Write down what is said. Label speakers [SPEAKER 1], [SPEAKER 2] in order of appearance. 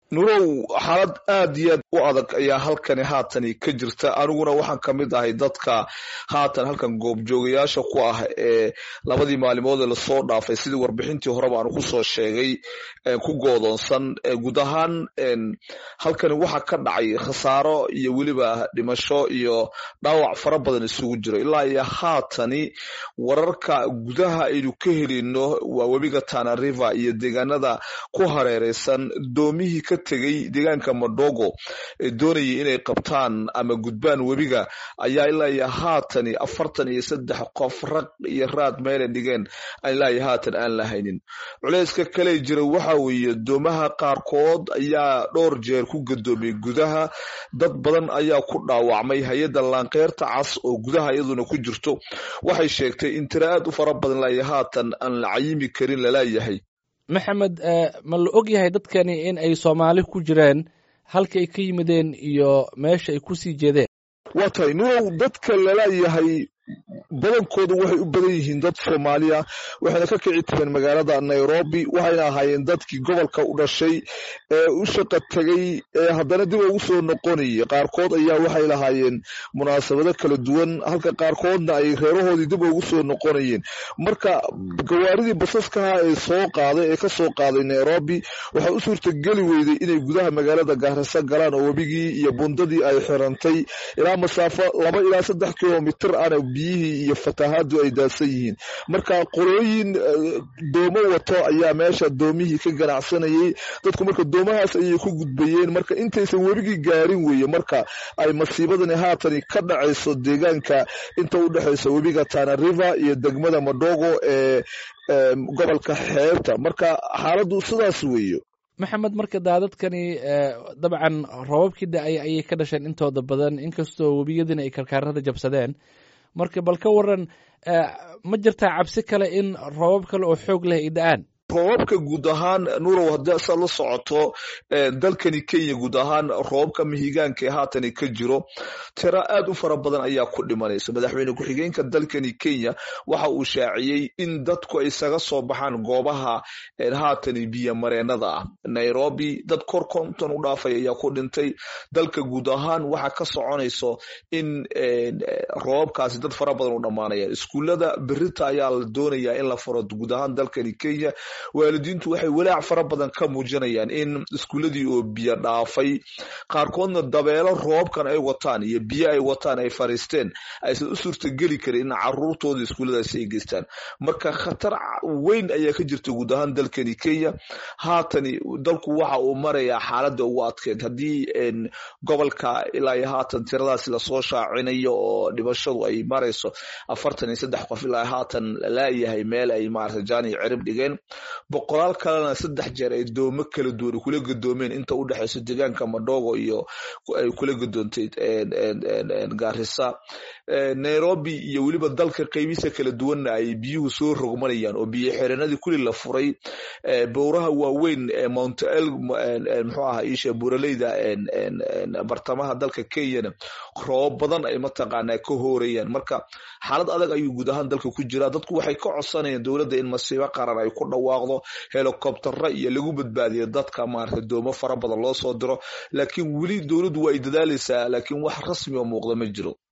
[SPEAKER 1] nurow xaalad aad iyo aad u adag ayaa halkani haatani ka jirta aniguna waxaan ka mid ahay dadka haatan halkan goobjoogayaasha ku ah ee labadii maalimood ee lasoo dhaafay sidii warbixintii horeba aanu kusoo sheegay ku goodoonsan guud ahaan halkani waxa ka dhacay khasaaro iyo weliba dhimasho iyo dhaawac fara badan isugu jiro ilaa iyo haatani wararka gudaha aynu ka helino waa webiga tana river iyo deegaanada ku hareereysan doomihii ka tegay deegaanka madogo ee doonayay inay qabtaan ama gudbaan webiga ayaa ilaa iyo haatani afartan iyo saddex qof raq iyo raad meelay dhigeen ilaa iyo haatan aan la haynin culeyska kale jira waxa weeye doomaha qaarkood ayaa dhowr jeer ku gadoomiyey gudaha dad badan ayaa ku dhaawacmay hay-adda laankeyrta cas oo gudaha iyaduna ku jirto waxay sheegtay in tira aad u fara badan ilaa iyo haatan aan la cayimi karin lalayahay
[SPEAKER 2] maxamed ma la og yahay dadkani in ay soomaali ku jireen halka ay ka yimideen iyo meesha ay kusii jeedeen
[SPEAKER 1] waa tahay nurow dadka lalayahay badankoodu waxay u badan yihiin dad soomaaliya waxayna ka kici tireen magaalada nairobi waxayna ahaayeen dadkii gobolka u dhashay ee u shaqa tegay ee haddana dib ugu soo noqonayay qaarkood ayaa waxay lahaayeen munaasabado kala duwan halka qaarkoodna ay reerahoodii dib ugu soo noqonayeen marka gawaaridii basaskaha ee soo qaaday ee ka soo qaaday nairobi waxay u suurtageli weyday inay gudaha magaalada gaarisa galaan oo webigii iyo bundadii ay xirantay ilaa masaafo laba ilaa saddex kilomitr ana biyihii iyo fatahaadu ay daadsan yihiin marka qolooyin doomo wato ayaa meesha doomihii ka ganacsanayay dadku marka doomahaas ayay ku gudbayeen marka intaysan webigii gaarin weeye marka ay masiibadani haatani ka dhacayso deegaanka inta u dhexaysa webiga tana river iyo degmada madogo ee gobolka xeebta marka xaaladdu sidaas weeye
[SPEAKER 2] maxamed marka daadadkani dabcan roobabkii da-ay ayay ka dhasheen intooda badan inkastoo webiyadiina ay karkaarada jabsadeen marka bal ka waran ma jirtaa cabsi kale in roobab kale oo xoog leh ay da-aan
[SPEAKER 1] roobabka guud ahaan nurow haddii saad la socoto dalkani kenya guud ahaan roobabka mihigaanka ee haatani ka jiro tira aad u fara badan ayaa ku dhimanaysa madaxweyne ku-xigeenka dalkani kenya waxa uu shaaciyey in dadku ay isaga soo baxaan goobaha haatani biyo mareenada ah nairobi dad kor konton u dhaafay ayaa ku dhintay dalka guud ahaan waxa ka soconayso in roobabkaasi dad fara badan u dhammaanayaan iskuullada berita ayaa la doonayaa in la furo guud ahaan dalkani kenya waalidiintu waxay walaac fara badan ka muujinayaan in iskuuladii oo biyo dhaafay qaarkoodna dabeelo roobkan ay wataan iyo biyo ay wataan ay fariisteen aysan u suurtageli karin in caruurtooda iskuulladaasi ay geystaan marka khatar weyn ayaa ka jirta guud ahaan dalkani kenya haatani dalku waxa uu marayaa xaaladda ugu adkeyd haddii gobolka ilaa iyo haatan tiradaasi lasoo shaacinayo oo dhimashadu ay marayso afartan iyo saddex qof ilaa haatan laayahay meel ay maarata jaani cirib dhigeen boqolaal kalena saddex jeer ay doomo kala duwan kula gadoomeen inta u dhexayso deegaanka madogo iyo ay kula gadoontay gaarisa nairobi iyo weliba dalka qeybiisa kala duwanna ay biyuhu soo rogmanayaan oo biyo xireenadii kuli la furay bowraha waaweyn ee mount el muxuu aha isha buraleyda bartamaha dalka kenyana roobab badan ay mataqaanaa ka hoorayaan marka xaalad adag ayuu guud ahaan dalka ku jiraa dadku waxay ka codsanayaan dowladda in masiibo qaran ay ku dhawaaqdo helicobtera iyo lagu badbaadiyo dadka maarata doomo fara badan loo soo diro laakiin weli dowladdu waa ay dadaalaysaa laakiin wax rasmi oo muuqda ma jiro